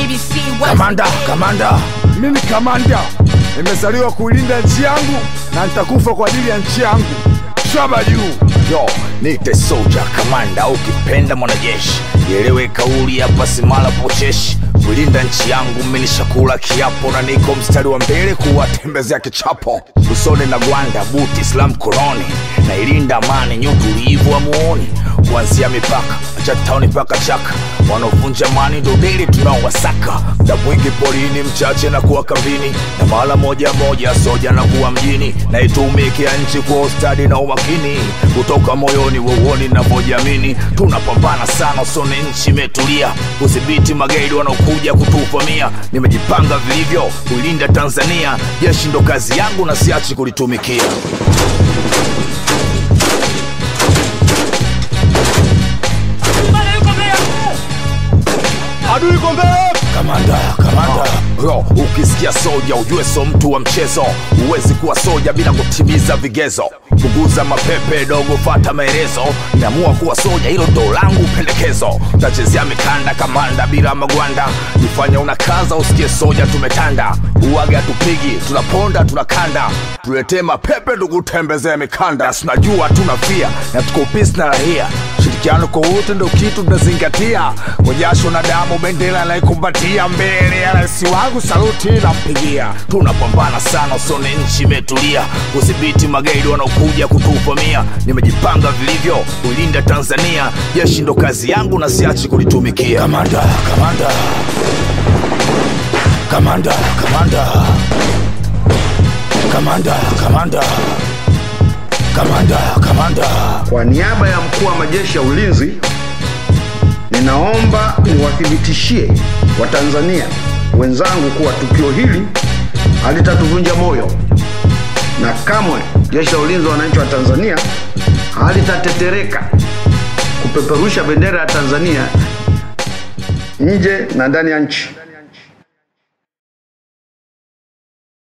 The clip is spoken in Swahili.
TBC West. Kamanda, kamanda, Mimi kamanda, nimezaliwa kuilinda nchi yangu na nitakufa kwa ajili ya nchi yangu. Shaba juu. yo nite soja kamanda, ukipenda mwanajeshi, ielewe kauli hapa simala pocheshi kulinda nchi yangu, minishakula kiapo na niko mstari wa mbele kuwatembezea kichapo usoni na gwanda buti Islam koloni na ilinda amani nyutulivu wa muoni kuanzia mipaka chatauni mpaka chaka wanaovunja amani ndo dili tunaowasaka muda mwingi porini mchache na kuwa kambini na mara moja moja soja na kuwa mjini na itumikia nchi kwa ustadi na umakini kutoka moyoni weuoni navyojamini tunapambana sana usoni nchi imetulia kudhibiti magaidi wanaokuja kutuvamia nimejipanga vilivyo kuilinda tanzania jeshi ndo kazi yangu na siachi kulitumikia Adui yuko mbele. kamanda kamanda yo ukisikia soja ujue so mtu wa mchezo huwezi kuwa soja bila kutimiza vigezo punguza mapepe dogo fata maelezo nimeamua kuwa soja hilo ndo langu pendekezo tachezea mikanda kamanda bila magwanda nifanya unakaza usikie soja tumetanda uwaga tupigi tunaponda tunakanda tuletee mapepe tukutembezee mikanda tunajua tunafia na tuko pisi na rahia shirikiano kwa wote ndo kitu tunazingatia kwa jasho na damu bendera naikumbatia mbele ya rais wangu saluti nampigia tunapambana sana usone nchi imetulia kudhibiti magaidi wanaokuja kutuvamia nimejipanga vilivyo kuilinda tanzania jeshi ndo kazi yangu na siachi kulitumikia kamanda kamanda kamanda kamanda kamanda kamanda kamanda kamanda Kwa niaba ya mkuu wa majeshi ya ulinzi, ninaomba niwathibitishie Watanzania wenzangu kuwa tukio hili halitatuvunja moyo na kamwe jeshi la ulinzi wa wananchi wa Tanzania halitatetereka kupeperusha bendera ya Tanzania nje na ndani ya nchi.